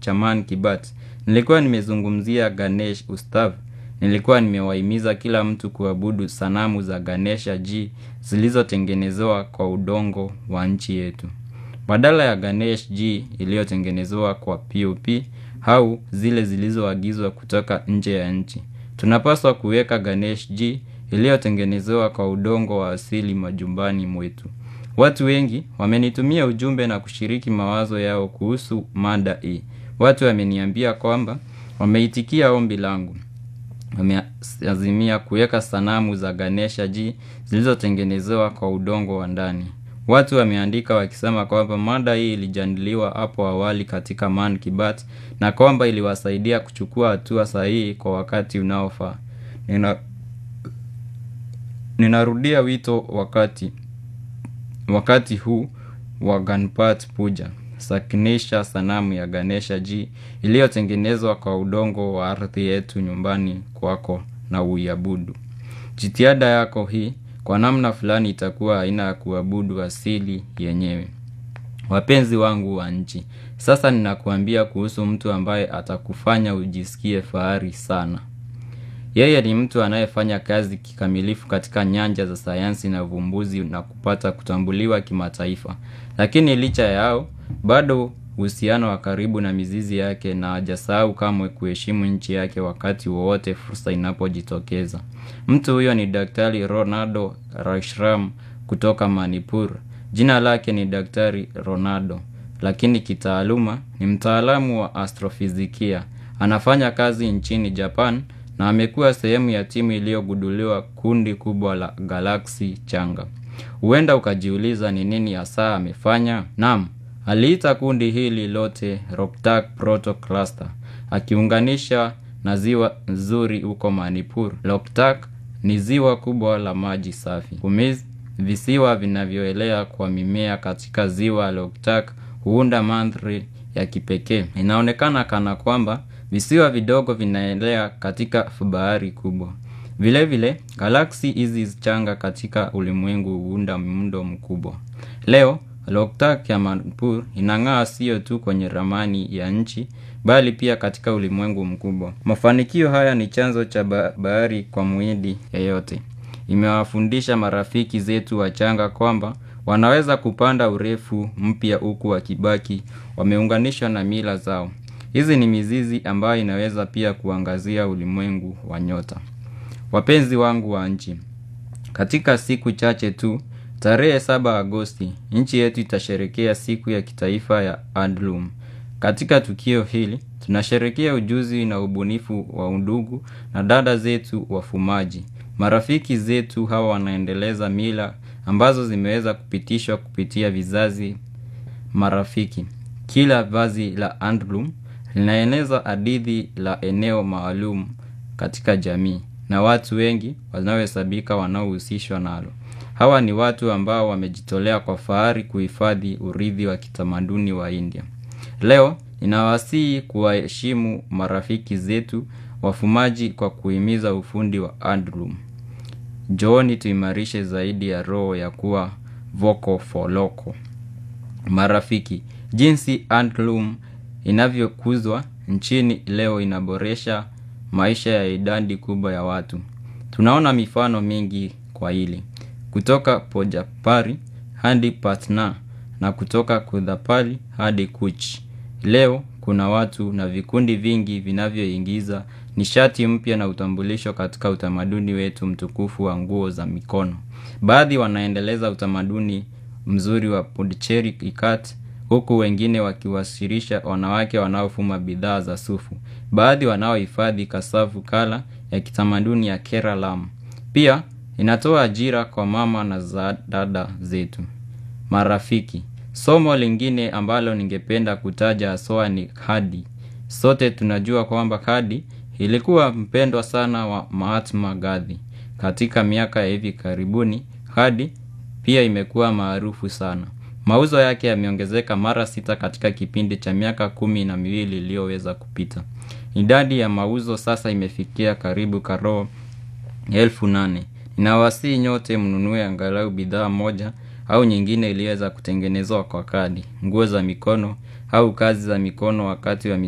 cha Man ki Baat, nilikuwa nimezungumzia Ganesh Ustav. Nilikuwa nimewahimiza kila mtu kuabudu sanamu za Ganesha G zilizotengenezewa kwa udongo wa nchi yetu. Badala ya Ganesh G iliyotengenezewa kwa POP au zile zilizoagizwa kutoka nje ya nchi. Tunapaswa kuweka Ganesh G iliyotengenezewa kwa udongo wa asili majumbani mwetu. Watu wengi wamenitumia ujumbe na kushiriki mawazo yao kuhusu mada hii. Watu wameniambia kwamba wameitikia ombi langu. Wameazimia kuweka sanamu za Ganesha G zilizotengenezewa kwa udongo wa ndani. Watu wameandika wakisema kwamba mada hii ilijadiliwa hapo awali katika Man ki Baat na kwamba iliwasaidia kuchukua hatua sahihi kwa wakati unaofaa. Nina Ninarudia wito wakati wakati huu wa Ganpat Puja. Sakinisha sanamu ya Ganesha G iliyotengenezwa kwa udongo wa ardhi yetu nyumbani kwako na uiabudu. Jitihada yako hii kwa namna fulani itakuwa aina ya kuabudu asili yenyewe. Wapenzi wangu wa nchi, sasa ninakuambia kuhusu mtu ambaye atakufanya ujisikie fahari sana. Yeye ni mtu anayefanya kazi kikamilifu katika nyanja za sayansi na uvumbuzi na kupata kutambuliwa kimataifa. Lakini licha yao, bado uhusiano wa karibu na mizizi yake na hajasahau kamwe kuheshimu nchi yake wakati wowote fursa inapojitokeza. Mtu huyo ni Daktari Ronaldo Rashram kutoka Manipur. Jina lake ni Daktari Ronaldo, lakini kitaaluma ni mtaalamu wa astrofizikia. Anafanya kazi nchini Japan na amekuwa sehemu ya timu iliyogunduliwa kundi kubwa la galaksi changa. Huenda ukajiuliza ni nini hasa amefanya? Naam, aliita kundi hili lote Roptak Proto Cluster, akiunganisha na ziwa nzuri huko Manipur. Loktak ni ziwa kubwa la maji safi. Kumiz, visiwa vinavyoelea kwa mimea katika ziwa Loktak huunda mandhari ya kipekee. Inaonekana kana kwamba visiwa vidogo vinaelea katika bahari kubwa. Vile vile, galaksi hizi changa katika ulimwengu huunda muundo mkubwa. Leo, Loktak ya Manipur inang'aa sio tu kwenye ramani ya nchi, bali pia katika ulimwengu mkubwa. Mafanikio haya ni chanzo cha bahari kwa muhindi yeyote. Imewafundisha marafiki zetu wachanga kwamba wanaweza kupanda urefu mpya huku wakibaki wameunganishwa na mila zao. Hizi ni mizizi ambayo inaweza pia kuangazia ulimwengu wa nyota. Wapenzi wangu wa nchi, katika siku chache tu, tarehe saba Agosti, nchi yetu itasherekea siku ya kitaifa ya Handloom. Katika tukio hili, tunasherekea ujuzi na ubunifu wa undugu na dada zetu wafumaji. Marafiki zetu hawa wanaendeleza mila ambazo zimeweza kupitishwa kupitia vizazi marafiki. Kila vazi la handloom linaeneza hadithi la eneo maalum katika jamii na watu wengi wanaohesabika wanaohusishwa nalo. Hawa ni watu ambao wamejitolea kwa fahari kuhifadhi urithi wa kitamaduni wa India. Leo ninawasihi kuwaheshimu marafiki zetu wafumaji kwa kuhimiza ufundi wa handloom. Njooni tuimarishe zaidi ya roho ya kuwa vocal for local. Marafiki, jinsi handloom inavyokuzwa nchini leo inaboresha maisha ya idadi kubwa ya watu. Tunaona mifano mingi kwa hili. Kutoka Pojapari hadi Patna na kutoka Kudhapali hadi Kuch. Leo kuna watu na vikundi vingi vinavyoingiza nishati mpya na utambulisho katika utamaduni wetu mtukufu wa nguo za mikono. Baadhi wanaendeleza utamaduni mzuri wa Puducherry ikat huku wengine wakiwasilisha wanawake wanaofuma bidhaa za sufu. Baadhi wanaohifadhi kasavu kala ya kitamaduni ya Keralam. Pia inatoa ajira kwa mama na za dada zetu. Marafiki, somo lingine ambalo ningependa kutaja haswa ni kadi. Sote tunajua kwamba kadi ilikuwa mpendwa sana wa Mahatma Gandhi. Katika miaka ya hivi karibuni, kadi pia imekuwa maarufu sana. Mauzo yake yameongezeka mara sita katika kipindi cha miaka kumi na miwili iliyoweza kupita. Idadi ya mauzo sasa imefikia karibu karoo elfu nane. Ninawasihi nyote mnunue angalau bidhaa moja au nyingine iliyoweza kutengenezwa kwa kadi, nguo za mikono au kazi za mikono wakati wa